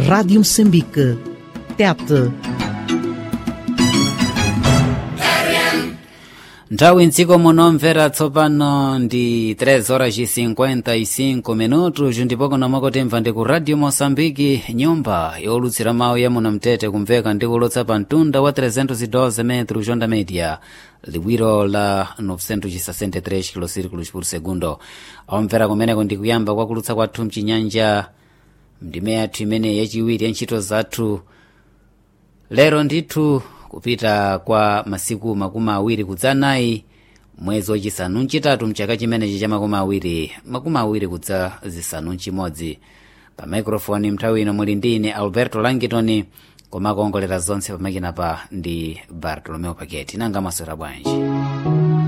Rádio Moçambique. Tete. nthawi mdziko munomvera tsopano ndi 3 horas e 55 minutos ndipo kunomwe timva ndi ku radio moçambike nyumba yolutsira mawu ya munamtete kumveka ndi kulotsa pa mtunda wa 312 metros jonda media liwiro la 963 kilosirikulos por segundo omvera kumeneko ndi kuyamba kwakulutsa kwathu mchinyanja ndime yathu imene yachiwiri ya ntchito zathu lero ndithu kupita kwa masiku makumi awiri kudza anayi mwezi wachisanu mchitatu mchaka chimenechi cha makumi awiri makumi awiri kudza zisanu mchimodzi pa microfoni mnthawi ino muli ndi ine alberto langitoni koma kuongolera zonse pamakina pa ndi bartolomeo paketi nanga maswera bwanji